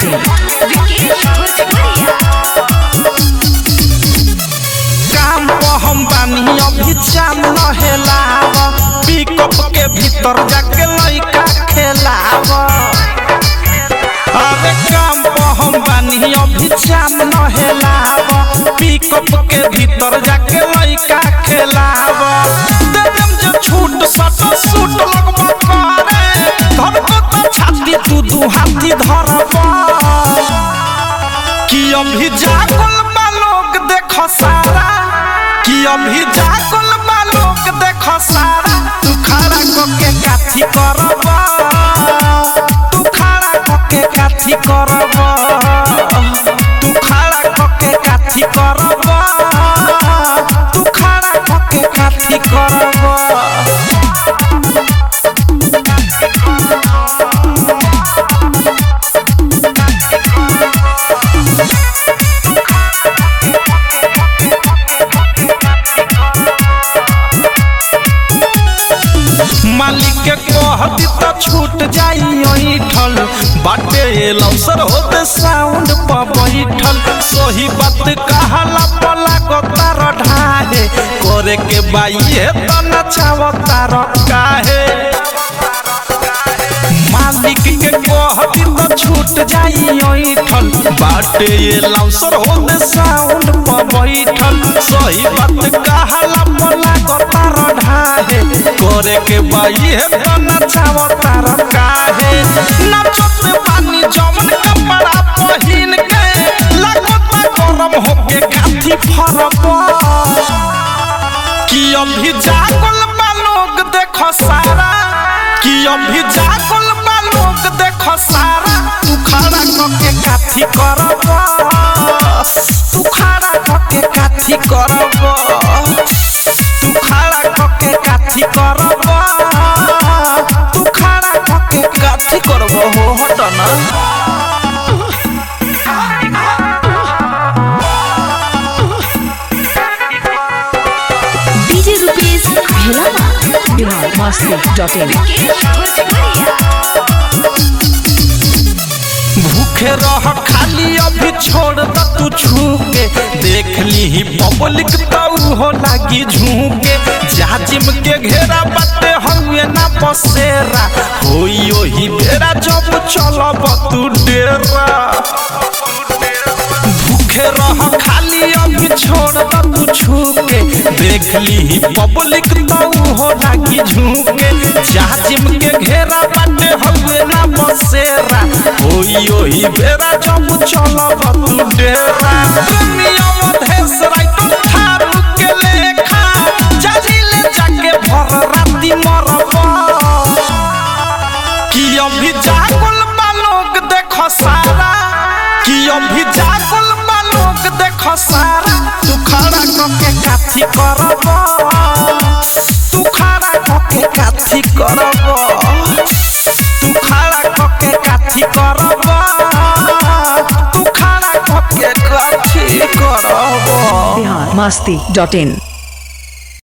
विकेश भोजपुरिया काम पर हम बानी अभी चाम नहेलाव पिकअप के भीतर जाके लइका खेलाव अरे काम पर हम बानी अभी चाम नहेलाव पिकअप के भीतर जाके लइका खेलाव देवम जो छूट सट सूट लगबा करे धरको तो छाती तू दू हाथी धरबा कि अभी जागल बा लोग देख सारा कि अभी जागल बा लोग देख सारा तू खड़ा कोके काथी करब तू खड़ा कोके काथी करब तू खड़ा कोके काथी करब तू खड़ा कोके काथी करब मालिक के कहती तो छूट जाई ओइठल बाटे लौसर होते साउंड पर बैठल सही बात कहला पला को तार ढाहे करे के बाई है तो नचावतार काहे मालिक के कहती तो छूट जाई ओइठल बाटे ये लौसर होते साउंड पर बैठल सही बात कहला पला को तार ढाहे करे के बाई है तो नचाव तार काहे नचत पानी जमन कपड़ा पहिन के लगता गरम होके काथी फरब कि अभी जागल बा लोग देख सारा कि अभी जागल बा लोग देख सारा तू खड़ा करके काथी करब तू खड़ा करके काथी करब तू खड़ा करके काथी करब तू खड़ा करके काथी करब हो हट ना DJ Rupesh Bhelama Bihar Masti dot in Vikesh Bhojpuriya भूखे रह खाली अभी छोड़ द तू छूके देख ली पब्लिक तो हो लागी झूके जाजिम के घेरा बाटे हुए ना बसेरा होई ओही बेरा जब चलब तू डेरा भूखे रह खाली अभी छोड़ द तू छूके देख ली पब्लिक तो हो लागी झूके जाजिम के घेरा बाटे हुए ना बसेरा ओई ओही बेरा जब चलब तू डेरा प्रेमियों देश राइतो थारू के लेखा जाजी ले जाके भर राती मरब कि अभी जागल बा लोग देख सारा कि अभी जागल बा लोग देख सारा तू खड़ा करके काथी करब तू खड़ा करके काथी करब तू खड़ा करके काथी करब तू खड़ा करके काथी करब बिहार मस्ती डॉट इन